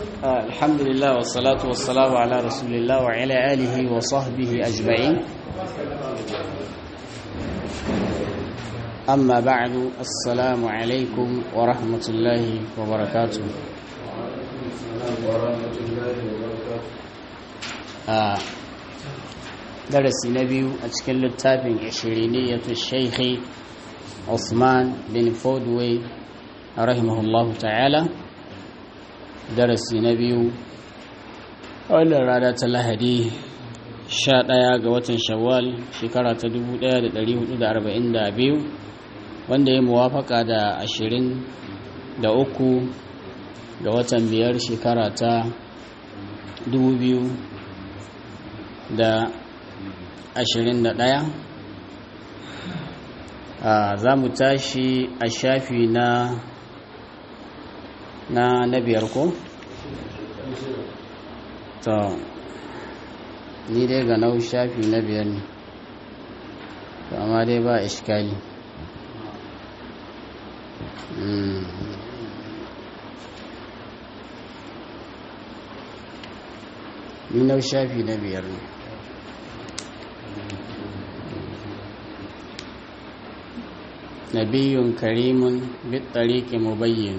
الحمد لله والصلاة والسلام على رسول الله وعلى آله وصحبه أجمعين أما بعد السلام عليكم ورحمة الله وبركاته آه درس نبي أتكلم التابع عشرينية الشيخ عثمان بن فودوي رحمه الله تعالى darasi na biyu wannan rana ta lahadi 11 ga watan shawwal shekara ta 1442 wanda ya muwafaka da 23 ga watan biyar shekara ta 2021 za mu tashi a shafi na na na biyar ko? to ni dai ga nau shafi na biyar ne to amma dai ba iskali ni nau shafi na biyar ne نبي كريم بالطريق مبين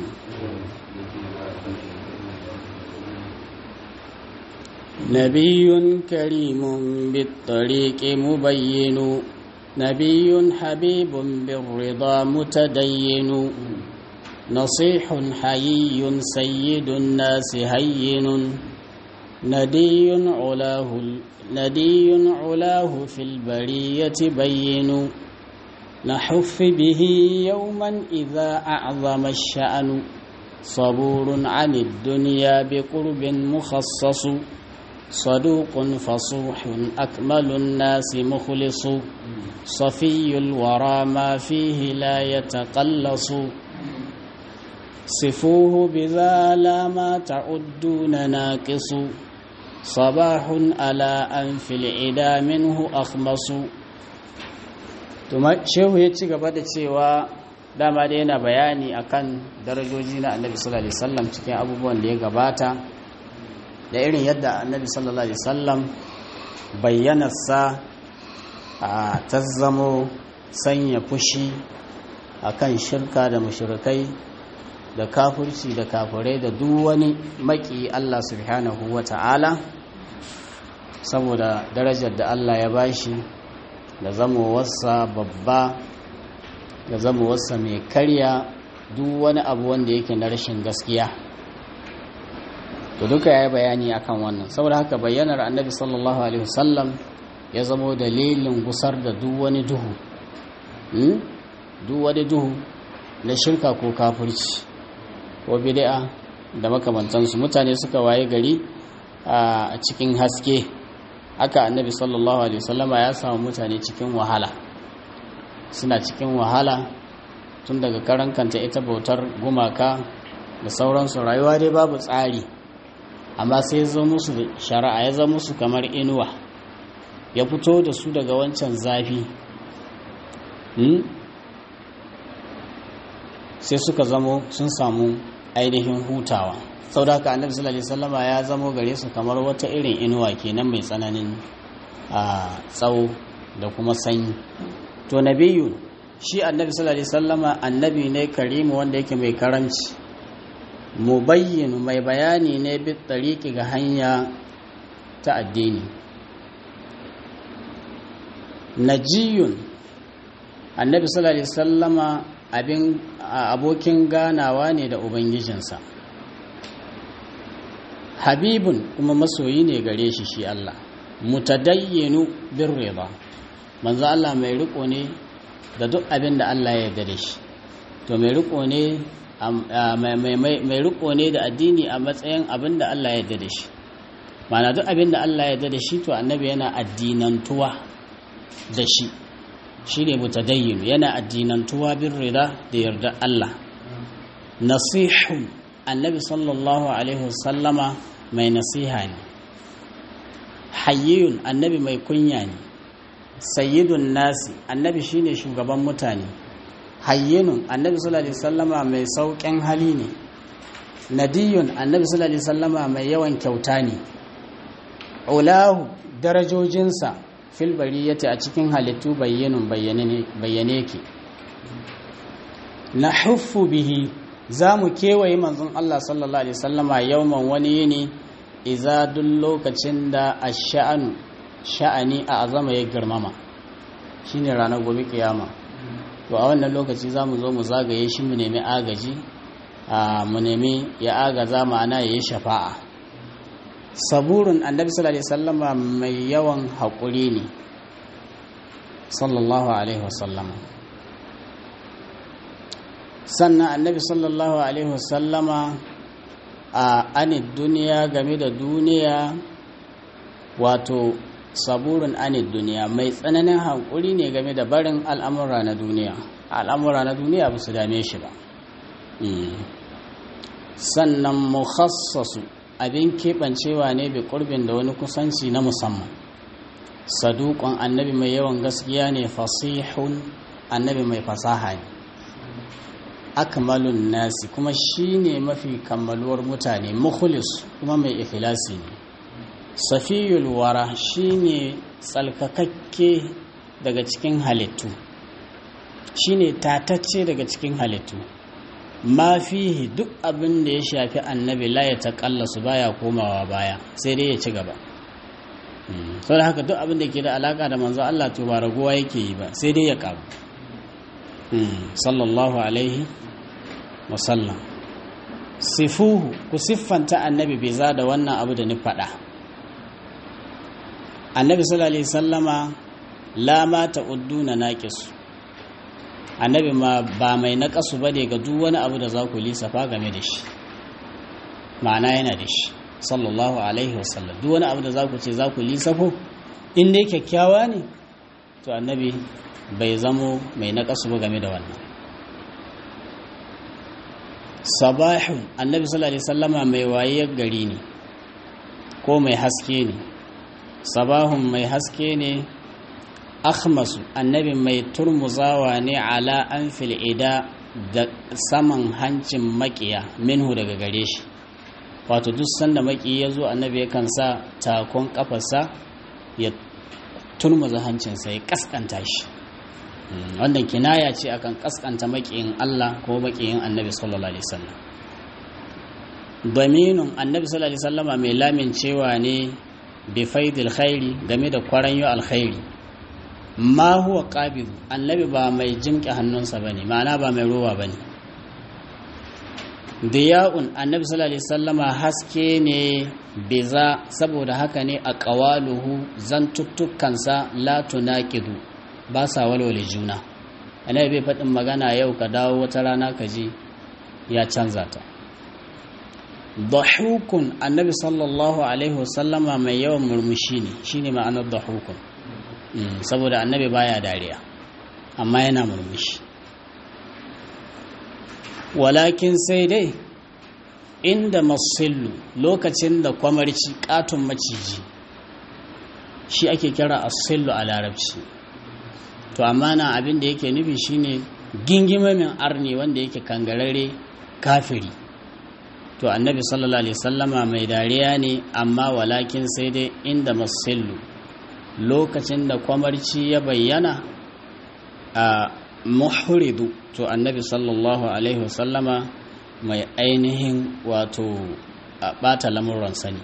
نبي كريم بالطريق مبين نبي حبيب بالرضا متدين نصيح حيي سيد الناس هين ندي علاه ندي علاه في البرية بين نحف به يوما إذا أعظم الشأن صبور عن الدنيا بقرب مخصص صدوق فصوح أكمل الناس مخلص صفي الورى ما فيه لا يتقلص صفوه بذا لا ما تعدون ناقص صباح على أنف العدا منه أخمص shehu ya ci gaba da cewa dama da yana bayani akan darajoji na annabi sallallahu alaihi wasallam cikin abubuwan da ya gabata da irin yadda annabi sallallahu alaihi wasallam bayyanarsa a tazzamo sanya fushi akan shirka da mushrikai da kafirci da kafirai da duk wani maki Allah subhanahu wata'ala saboda darajar da Allah ya bashi da zamowarsa babba da zamowarsa mai karya duk wani abu wanda yake na rashin gaskiya to duka ya yi bayani akan wannan saboda haka bayyanar annabi sallallahu alaihi wasallam ya zamo dalilin gusar da duk wani duhu duk wani duhu na shirka ko kafirci ko bid'a da makamantansu mutane suka waye gari a cikin haske haka annabi sallallahu alaihi wasallama ya samu mutane cikin wahala suna cikin wahala tun daga karan kanta ita bautar gumaka da sauransu rayuwa dai babu tsari amma sai ya zo musu shari'a ya zama musu kamar inuwa ya fito da su daga wancan zafi sai suka zamo sun samu ainihin hutawa sau da haka annabi sallallahu alaihi wasallama ya zamo gare su kamar wata irin inuwa kenan mai tsananin a tsawo da kuma sanyi to nabiyu shi annabi sallallahu alaihi wasallama annabi ne karimu wanda yake mai karanci mubayyin mai bayani ne bi tariki ga hanya ta addini najiyun annabi sallallahu alaihi wasallama abin abokin ganawa ne da ubangijinsa habibun kuma masoyi ne gare shi shi Allah mutadayyinu bin riba manzo Allah mai riko ne da duk abin da Allah ya yarda da shi to mai riko ne mai riko ne da addini a matsayin abin da Allah ya yarda da shi mana duk abin da Allah ya yarda da shi to annabi yana addinantuwa da shi shi ne mutadayyinu yana addinantuwa bin rida da yarda Allah nasihun annabi sallallahu alaihi wasallama mai nasiha ne hayyun annabi mai kunya ne sayyidun nasi annabi shine shugaban mutane hayyinun annabi sallallahu alaihi wasallama mai sauƙin hali ne nadiyun annabi sallallahu alaihi wasallama mai yawan kyauta ne ulahu darajojinsa fil bariyati a cikin halittu bayyanun bayyane ke na huffu bihi za mu kewaye manzon Allah sallallahu alaihi wasallama yawman wani yini iza duk lokacin da a sha'anu sha'ani a azama ya girmama shine ranar gobe kiyama to a wannan lokaci za mu zo mu zagaye shi mu nemi agaji a mu nemi ya agaza ma'ana ya yi shafa'a saburin annabi sallallahu alaihi wasallama mai yawan haƙuri ne sallallahu alaihi wasallama sannan annabi sallallahu alaihi wasallama a anid duniya game da duniya wato saburin anid duniya mai tsananin hankuri ne game da barin al'amura na duniya al'amura na duniya ba su dame shi ba sannan mukhassasu abin keɓancewa ne bi ƙurbin da wani kusanci na musamman saduƙon annabi mai yawan gaskiya ne fasihun annabi mai fasaha ne akmalun nasi kuma shi ne mafi kammaluwar mutane mukhlis kuma mai ikhlasi ne safiyul wara shi ne tsalkakakke daga cikin halittu shi ne tatacce daga cikin halittu ma fihi duk abin da ya shafi annabi la ya taƙalla su baya komawa baya sai dai ya ci gaba sau da haka duk abin da ke da alaƙa da manzo Allah to ba raguwa yake yi ba sai dai ya ƙaru sallallahu alaihi wasallam sifuhu ku siffanta annabi bai za da wannan abu da ni faɗa annabi sallallahu alaihi sallama la ma ta'udduna naqisu annabi ma ba mai naƙasu ba ne ga duk wani abu da za ku lissafa game da shi ma'ana yana da shi sallallahu alaihi wasallam duk wani abu da za ku ce za ku lissafo in dai kyakkyawa ne to annabi bai zamo mai naƙasu ba game da wannan sabahun annabi sallallahu alaihi wasallama mai wayar gari ne ko mai haske ne sabahun mai haske ne akhmasu annabi mai turmuzawa ne ala an fil'ida da saman hancin makiya minhu daga gare shi wato duk sanda maki ya zo annabi yakan sa takon kafarsa ya turmuza hancinsa ya kaskanta shi wannan kinaya ce akan kaskanta makiyin Allah ko makiyin annabi sallallahu alaihi wasallam daminun annabi sallallahu alaihi wasallama mai lamin cewa ne bi faidil khairi game da kwaranyo alkhairi ma huwa qabidu annabi ba mai jimke hannunsa bane ma'ana ba mai rowa bane diya'un annabi sallallahu alaihi wasallama haske ne biza saboda haka ne a qawaluhu zantuttukansa la tunaqidu ba sa walwale juna annabi bai faɗin magana yau ka dawo wata rana ka ji ya canza ta dahukun annabi sallallahu alaihi wasallama mai yawan murmushi ne shine ma'anar dahukun saboda annabi baya dariya amma yana murmushi walakin sai dai inda masillu lokacin da kwamarci katon maciji shi ake kira asillu a larabci to amma na abin da yake nufi shine gingimamin arni wanda yake kangarare kafiri to annabi sallallahu alaihi sallama mai dariya ne amma walakin sai dai inda masillu lokacin da kwamarci ya bayyana a muhridu to annabi sallallahu alaihi wasallama mai ainihin wato a bata lamuran sani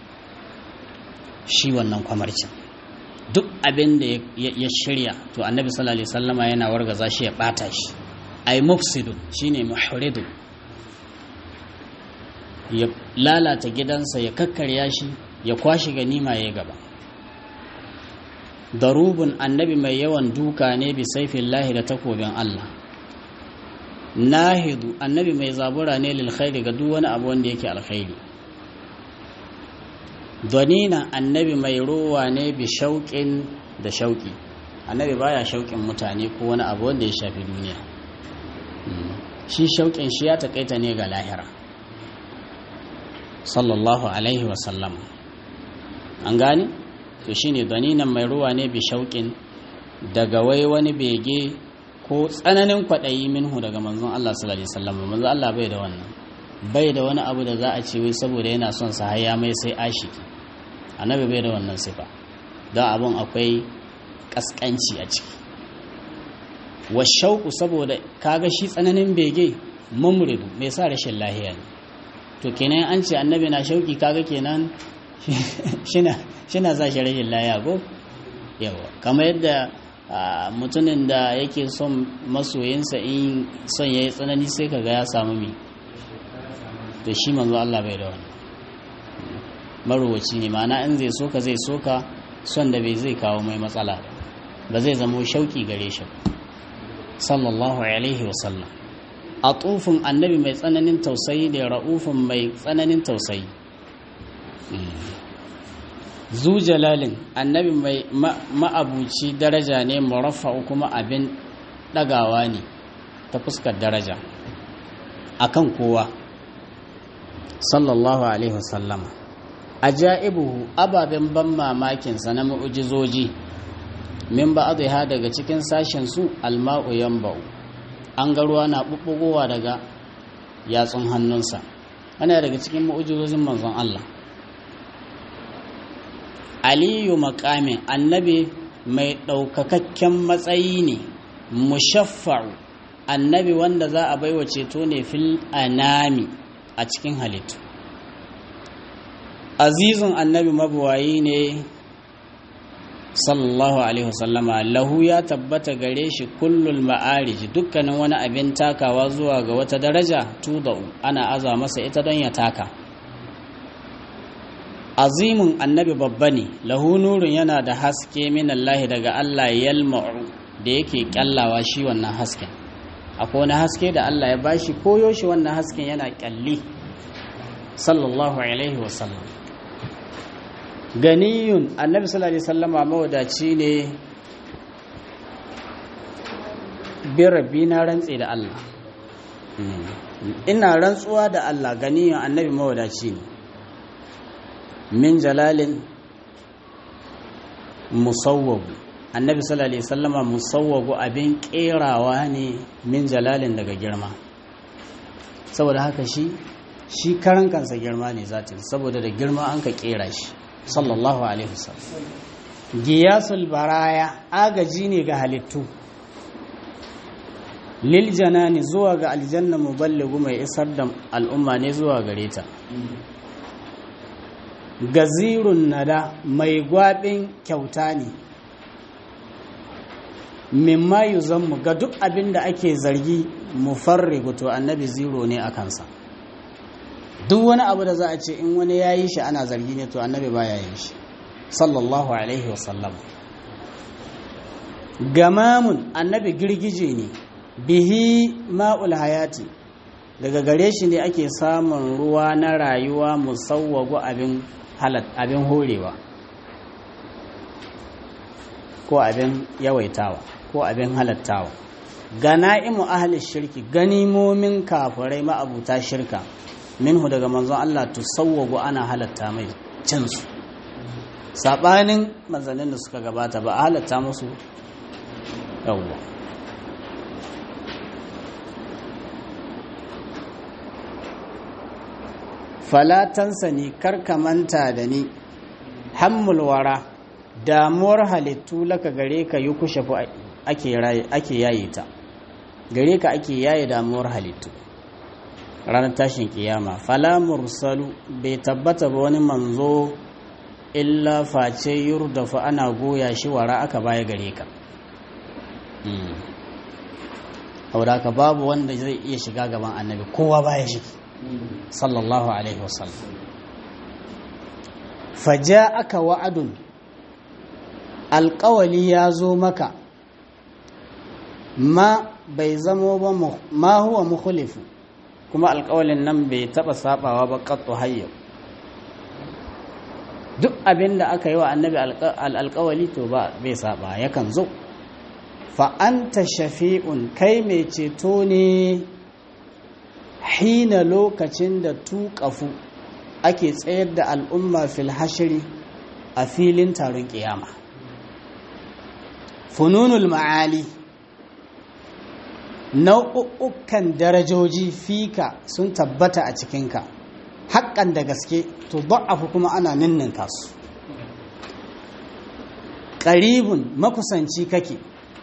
shi wannan kwamarcin duk abin da ya shirya to annabi sallallahu alaihi wasallama yana wargaza shi ya bata shi ay mufsidu shine muhridu ya lalata gidansa ya kakkarya shi ya kwashi ganima ya gaba darubun annabi mai yawan duka ne bi saifin lahi da takobin Allah nahidu annabi mai zabura ne lil khairi ga duk wani abu wanda yake alkhairi donina annabi mai rowa ne bi shauƙin da shauƙi annabi baya shauƙin mutane ko wani abu wanda ya shafi duniya shi shauƙin shi ya taƙaita ne ga lahira sallallahu alaihi wasallam an gane to shine daninan mai ruwa ne bi shauƙin daga wai wani bege ko tsananin kwaɗayi minhu daga manzon Allah sallallahu alaihi wasallam manzon Allah bai da wannan bai da wani abu da za a ce wai saboda yana son sa har ya mai sai ashiki annabi bai da wannan sifa don abun akwai kaskanci a ciki wa shauku saboda kaga shi tsananin bege mamuridu mai sa rashin lahiya ne to kenan an ce annabi na shauki kaga kenan shina sa shi rashin lahiya ko yawa kamar yadda mutumin da yake son masoyinsa in son ya yi tsanani sai kaga ya samu mi to shi manzo Allah bai da wani marowaci ne ma'ana in zai soka zai soka son da bai zai kawo mai matsala ba zai zama shauki gare shi sallallahu alaihi wasallam a tsufin annabi mai tsananin tausayi da ra'ufin mai tsananin tausayi zu jalalin annabi mai ma'abuci daraja ne muraffa'u kuma abin ɗagawa ne ta fuskar daraja akan kowa sallallahu alaihi wasallama ajaibuhu ababen ban mamakinsa na mu'ujizoji min ba ha daga cikin sashen su alma'u yanba'u an ga ruwa na bubbugowa daga yatsun hannunsa ana daga cikin mu'ujizozin manzon Allah aliyu makamin annabi mai ɗaukakakken matsayi ne mushaffa'u annabi wanda za a baiwa ceto ne fil anami a cikin halittu azizun annabi mabuwayi ne sallallahu alaihi wasallama lahu ya tabbata gare shi kullul ma'arij dukkanin wani abin takawa zuwa ga wata daraja tudau ana aza masa ita don ya taka azimun annabi babba ne lahu nurun yana da haske min Allah daga Allah yalma'u da yake kyallawa shi wannan hasken akwai wani haske da Allah ya bashi koyo shi wannan hasken yana kyalli sallallahu alaihi wasallam ganiyun annabi sallallahu alaihi wasallama mawadaci ne bi na rantse da Allah ina rantsuwa da Allah ganiyun annabi mawadaci ne min jalalin musawwagu annabi sallallahu alaihi wasallama musawwagu abin kerawa ne min jalalin daga girma saboda haka shi shi karan kansa girma ne zatin saboda da girma an ka kera shi sallallahu alaihi wasallam giyasul baraya agaji ne ga halittu lil janani zuwa ga aljanna muballighu mai isar da al'umma ne zuwa gare ta gazirun nada mai gwabin kyauta ne mimma yuzammu ga duk abin da ake zargi mufarrigu to annabi zero ne a kansa duk wani abu da za a ce in wani ya yi shi ana zargi ne to annabi ba ya yin shi sallallahu alaihi wasallam gamamun annabi girgije ne bihi ma'ul hayati daga gare shi ne ake samun ruwa na rayuwa musawwagu abin abin horewa ko abin yawaitawa ko abin halattawa gana'imu ahli shirki ganimomin kafirai ma'abuta shirka minhu daga manzon Allah tusawwagu ana halatta mai cinsu sabanin manzannin da suka gabata ba a halatta musu yawwa falatansa ni karka manta da ni hammulwara damuwar halittu laka gare ka yi kushe ake yaye ta gare ka ake yaye damuwar halittu ranar tashin kiyama fala mursalu bai tabbata ba wani manzo illa face yurdafa ana goya shi wara aka baya gare ka ka babu wanda zai iya shiga gaban annabi kowa baya shi sallallahu alaihi wasallam faja aka wa'adun alƙawali ya zo maka ma bai zamo ba ma huwa mukhlifu kuma alƙawalin nan bai taɓa saɓawa ba ƙattu hayyau duk abin da aka yi wa annabi alƙawali to ba bai saɓa yakan zo fa'anta shafi'un kai mai ceto ne hina lokacin da tuƙafu ake tsayar da al'umma fil hashiri a filin taron ƙiyama fununul ma'ali nau'ukan darajoji fika sun tabbata a cikinka haƙƙan da gaske to ba'afu kuma ana ninninka su ƙaribun makusanci kake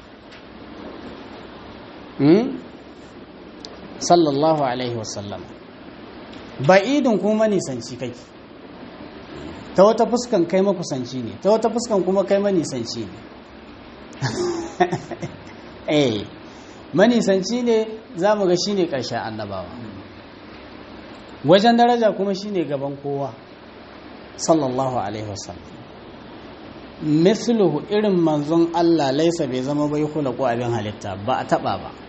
sallallahu alaihi wasallam ba'idun kuma nisanci kake ta wata fuskan kai makusanci ne ta wata fuskan kuma kai manisanci ne eh manisanci ne za mu ga shi ne ƙarshen annabawa wajen daraja kuma shi ne gaban kowa sallallahu alaihi wasallam mithluhu irin manzon Allah laisa bai zama bai kula ko abin halitta ba a taba ba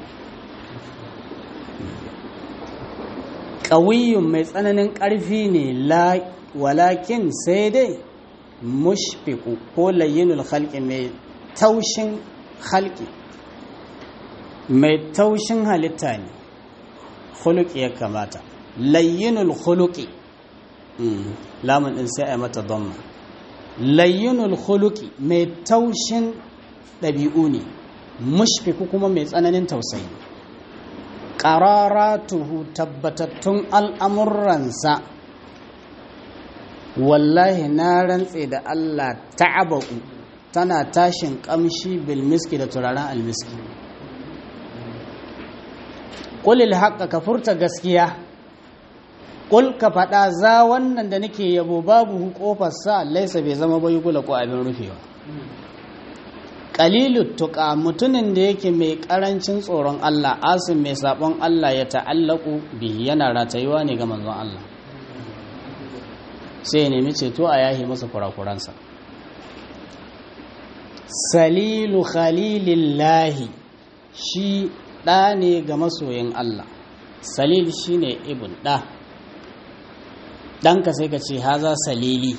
ƙawiyyun mai tsananin ƙarfi ne walakin sai dai mushfiku ko layyinul halki mai taushin halki mai taushin halitta ne huluki ya kamata layyinul huluki lamun ɗin sai a mata donma layyinul huluki mai taushin ɗabi'u ne mushfiku kuma mai tsananin tausayi ƙararatuhu tabbatattun al'amuransa wallahi na rantse da Allah ta'abaku tana tashin ƙamshi bilmiski da turaren almiski ƙulil haƙa ka furta gaskiya ƙul ka faɗa za wannan da nake yabo babu ƙofarsa laisa bai zama bai gula ko abin rufewa ƙalilu tuƙa mutumin da yake mai ƙarancin tsoron Allah asin mai saɓon Allah ya ta'allaku bihi yana ratayuwa ne ga manzon Allah sai ya nemi ceto a yahi masa kurakuransa salilu khalilillahi shi ɗa ne ga masoyin Allah salil shi ne ibn ɗa ɗanka sai ka ce haza salili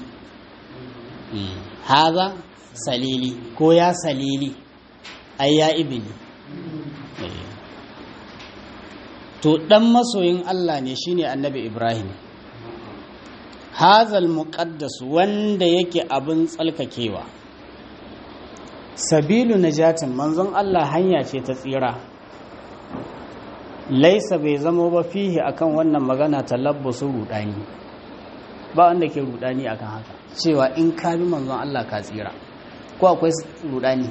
haza salili ko ya salili ai ya ibini to ɗan masoyin Allah ne shine annabi Ibrahim hazal muqaddas wanda yake abin tsalkakewa sabilu najatin manzon Allah hanya ce ta tsira laisa bai zama ba fihi akan wannan magana talabbusu rudani ba wanda ke rudani akan haka cewa in ka bi manzon Allah ka tsira ko akwai rudani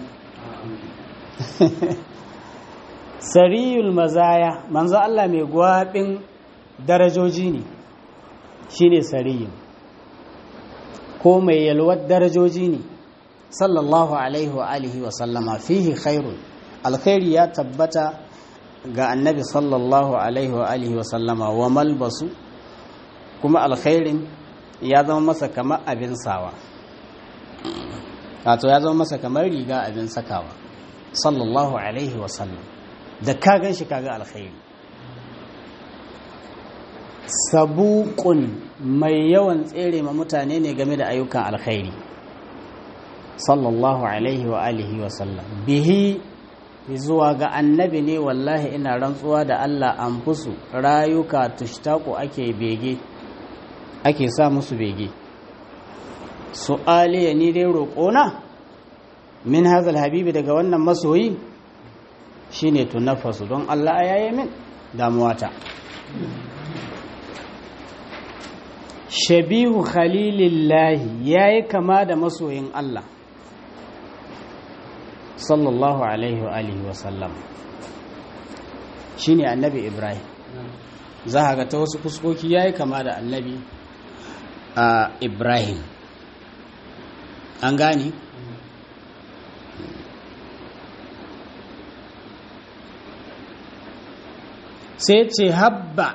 sariyul mazaya manzon Allah mai gwabin darajoji ne shine sariyin ko mai yalwar darajoji ne sallallahu alaihi wa alihi wa sallama fihi khairun alkhairi ya tabbata ga annabi sallallahu alaihi wa alihi wa sallama wa malbasu kuma alkhairin ya zama masa kamar abin sawa wato ya zama masa kamar riga abin sakawa sallallahu alaihi wa sallam da ka gan shi kaga alkhairi sabuƙun mai yawan tsere ma mutane ne game da ayyukan alkhairi sallallahu alaihi wa alihi wa sallam bihi zuwa ga annabi ne wallahi ina rantsuwa da Allah an fusu rayuka tushtaku ake bege ake sa musu bege su'ali ni dai roƙona min hazal habibi daga wannan masoyi shine tunafasu don Allah ya yi min damuwata shabihu khalilillahi ya yi kama da masoyin Allah sallallahu alaihi wa alihi wa sallam shine annabi ibrahim za a ga ta wasu fuskoki ya yi kama da annabi a ibrahim an gani sai ce habba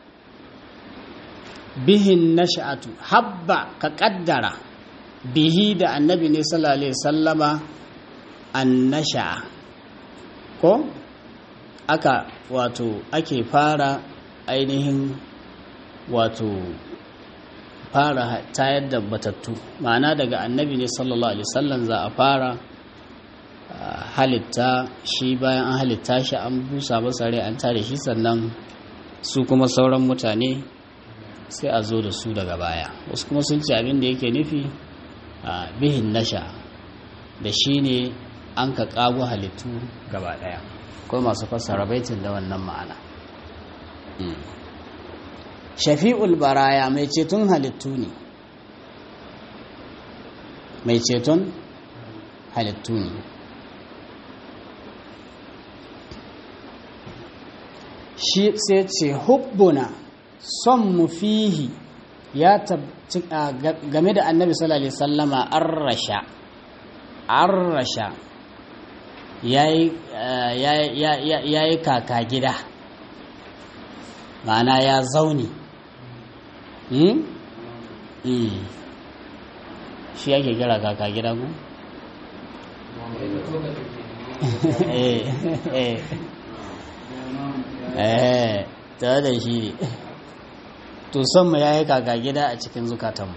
bihin nasha'atu habba ka kaddara bihi da annabi ne sallallahu alaihi sallama an nasha'a ko aka wato ake fara ainihin wato fara tayar da batattu ma'ana daga annabi ne sallallahu alaihi sallam za a fara halitta shi bayan an halitta shi an busa masa rai an tare shi sannan su kuma sauran mutane sai a zo da su daga baya wasu kuma sun ce abin da yake nufi a bihin nasha da shi ne an ka ƙago halittu gaba ɗaya akwai masu fassara baitin da wannan ma'ana shafi'ul baraya mai ceton halittu ne mai ceton halittu ne shi sai ce hubbuna son mu fihi ya game da annabi sallallahu alaihi sallama an rasha an rasha ya yi kaka gida ma'ana ya zauni shi yake kira kaka gida ku? eh tare da shi ne to son mu ya yi kaka gida a cikin zukatanmu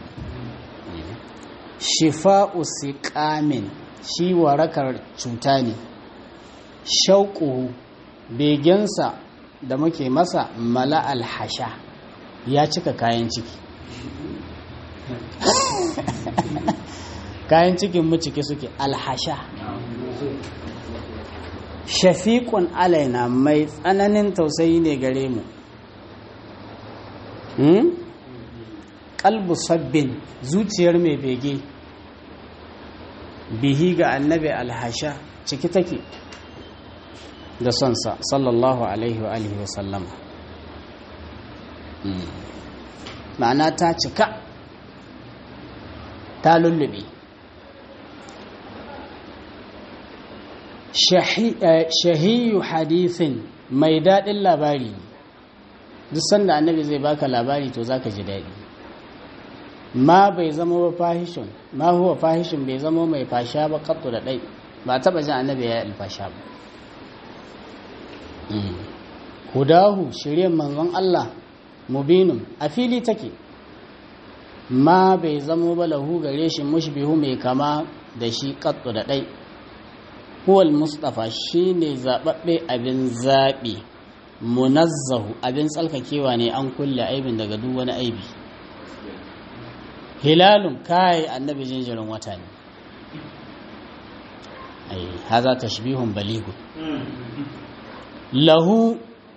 shifa'u siqamin shi warakar cuta ne shauƙuhu begensa da muke masa mala alhasha ya cika kayan ciki kayan cikin mu ciki suke alhasha shafiƙun alaina mai tsananin tausayi ne gare mu kalbu sabbin zuciyar mai bege bihi ga annabi alhasha ciki take da sonsa sallallahu alaihi wa alihi wasallama ma'ana ta cika ta lullube shahiyu hadithin mai daɗin labari duk sanda annabi zai baka labari to zaka ji daɗi ma bai zama ba fahishin ma huwa fahishin bai zama mai fasha ba kattu da ɗai ba taɓa jin annabi ya yi alfasha ba hudahu shiryen manzon Allah mubinun a fili take ma bai zamo ba lahu gare shi mushbihu mai kama da shi kattu da ɗai huwal mustafa shine zaɓaɓɓe abin zaɓi munazzahu abin tsalkakewa ne an kulle aibin daga duk wani aibi hilalun kai annabi jinjirin wata ne ai haza tashbihun baligu lahu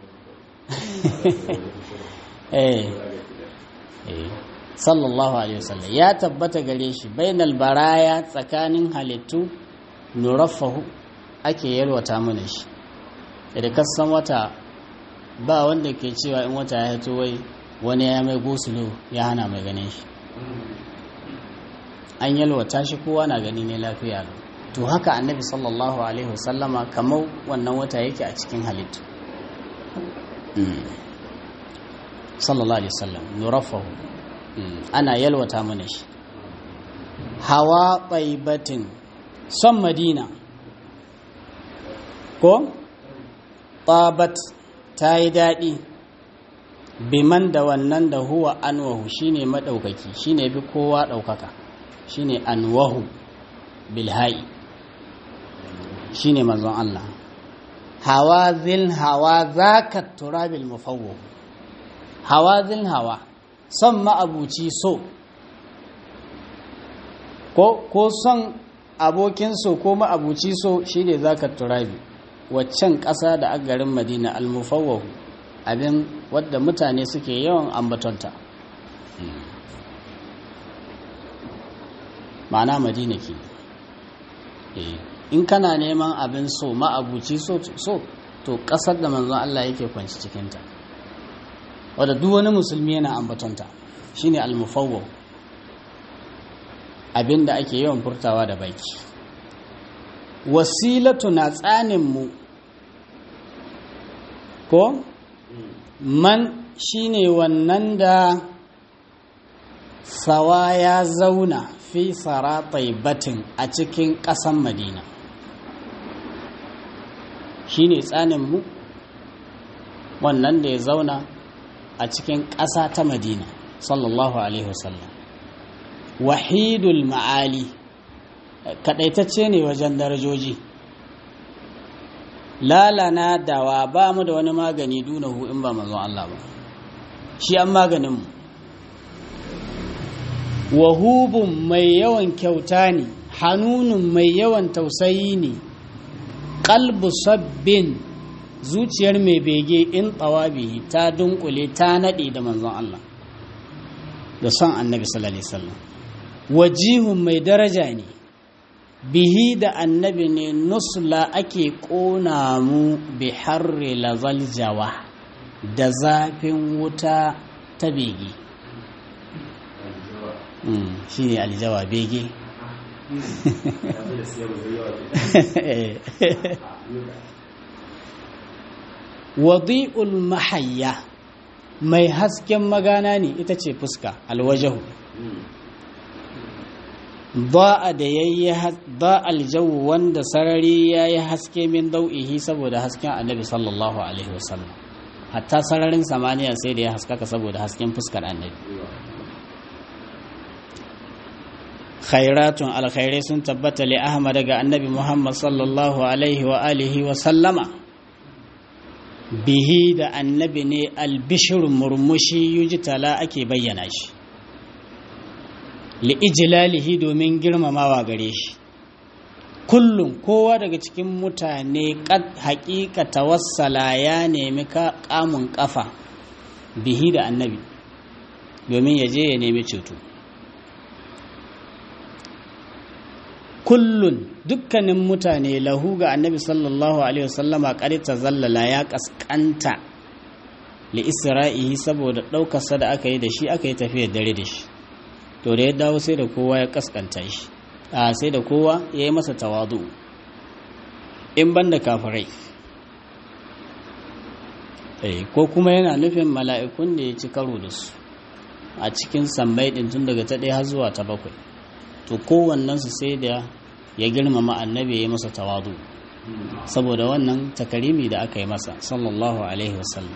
eh eh sallallahu alaihi wasallam ya tabbata gare shi bainal baraya tsakanin halittu nuraffahu ake yalwata mana shi da kasan wata ba wanda ke cewa in wata ya hito wai wani ya mai gosulo ya hana mai ganin shi an yalwata shi kowa na gani ne lafiya to haka annabi sallallahu alaihi wasallama kamar wannan wata yake a cikin halittu sallallahu alaihi wasallam nurafahu ana yalwata mana shi hawa tsaibatin son madina ko tabat ta yi daɗi biman da wannan da huwa anwahu shine maɗaukaki shine bi kowa ɗaukaka shine anwahu bilha'i shine manzon Allah hawa zil hawa zaka turabil mufawwah hawa zil hawa son ma'abuci so ko ko son abokin so ko ma'abuci so shine zaka turabi waccan ƙasa da garin Madina al-mufawwah abin wadda mutane suke yawan ambatonta ma'ana Madina ke in kana neman abin so ma'abuci so so to ƙasar da manzon Allah yake kwanci cikinta wadda duk wani musulmi yana ambatonta shine al-mufawwah abinda ake yawan furtawa da baki wasilatu na tsanin mu ko man shine wannan da sawa ya zauna fi saratai batin a cikin ƙasan madina shine tsanin mu wannan da ya zauna a cikin ƙasa ta madina sallallahu alaihi wasallam wahidul ma'ali kaɗaitacce ne wajen darajoji lalana dawa ba mu da wani magani dunahu in ba mazan Allah ba shi an maganinmu wahubun mai yawan kyauta ne hanunun mai yawan tausayi ne kalbu sabbin zuciyar mai bege in tsawabihi ta dunkule ta naɗe da manzon Allah da son annabi sallallahu alaihi wasallam wajihun mai daraja ne bihi da annabi ne nusla ake ƙona mu bi harri lazaljawa da zafin wuta ta bege shi ne aljawa bege wadi'ul mahayya mai hasken magana ne ita ce fuska alwajahu ba'a da yayi ba aljawu wanda sarari yayi haske min dau'ihi saboda hasken annabi sallallahu alaihi wasallam hatta sararin samaniya sai da ya haskaka saboda hasken fuskar annabi khairatun alkhairai sun tabbata li ahmad daga annabi muhammad sallallahu alaihi wa alihi wa sallama bihi da annabi ne albishir murmushi yujitala ake bayyana shi li'ijilalihi domin girmamawa gare shi kullum kowa daga cikin mutane haƙiƙa tawassala ya nemi kamun ƙafa bihi da annabi domin ya je ya nemi ceto kullun dukkanin mutane lahu ga annabi sallallahu alaihi wasallama ta zallala ya kaskanta li isra'ihi saboda ɗaukarsa da aka yi da shi aka yi tafiyar dare da shi to da ya dawo sai da kowa ya kaskanta shi a sai da kowa ya yi masa tawadu in ban da kafirai ko kuma yana nufin mala'ikun da ya ci karo da su a cikin sammai ɗin tun daga ta ɗaya har zuwa ta bakwai to kowannensu sai da ya girmama annabi ya masa tawadu saboda wannan takarimi da aka yi masa sallallahu alaihi wasallam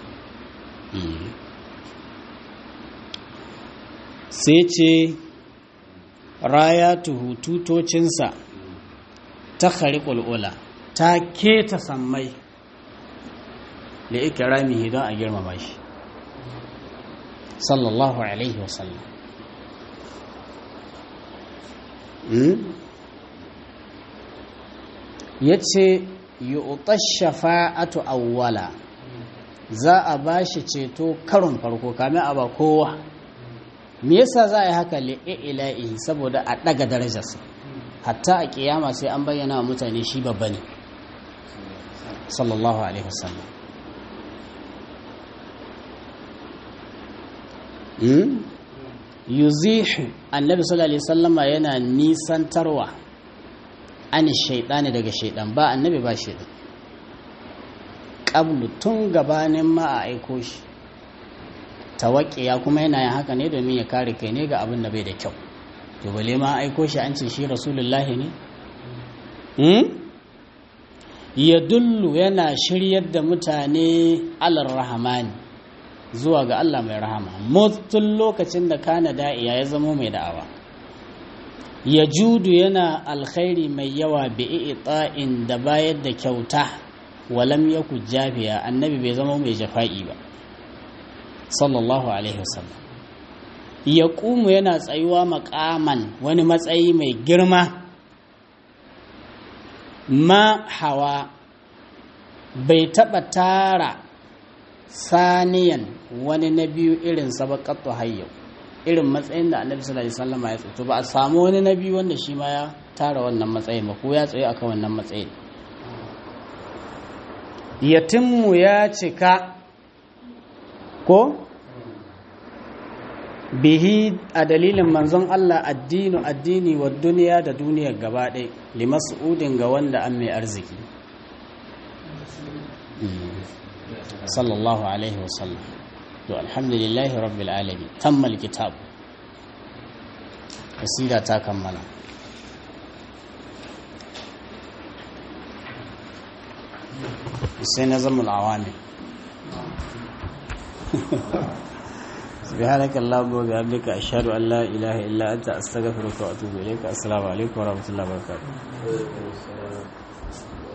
sai ce rayatuhu tutocinsa ta ula ta keta sammai da ikiramihi don a girmama shi sallallahu alaihi wasallam ya ce yi shafa'atu awwala za a ba shi ceto karon farko kamin a ba kowa me yasa za a yi haka li'ila'ihi saboda a ɗaga darajarsa hatta a ƙiyama sai an bayyana wa mutane shi babba ne sallallahu alaihi wasallam yuzihu annabi sallallahu alaihi wasallama yana nisantarwa an shaidani daga shaidan ba annabi ba shaidan qablu tun gabanin ma a aiko shi tawakkiya kuma yana yin haka ne domin ya kare kai ne ga abin da bai da kyau to bale ma aiko shi an ce shi rasulullahi ne ya dullu yana shiryar da mutane alar rahamani zuwa ga Allah mai rahama mutun lokacin da kana da'iya ya zamo mai da'awa ya judu yana alkhairi mai yawa bi i'ta'in da bayar da kyauta walam yaku jafiya annabi bai zama mai jafa'i ba sallallahu alaihi wasallam ya ƙumu yana tsayuwa makaman wani matsayi mai girma ma hawa bai taɓa tara saniyan wani na biyu irin sabakattu hayyau irin matsayin da annabi sallallahu alaihi wasallam ya tsato ba a samu wani na biyu wanda shi ma ya tara wannan matsayin ba ko ya tsaye akan wannan matsayin yatimmu ya cika ko bihi a dalilin manzon Allah addinu addini wa duniya da duniyar gaba ɗaya limas'udin ga wanda an mai arziki sallallahu alaihi wasallam to alhamdulillahi rabbil alamin tammal kitab kasida ta kammala sai na zama awami سبحانك اللهم وبحمدك أشهد أن لا إله إلا أنت أستغفرك وأتوب إليك السلام عليكم ورحمة الله وبركاته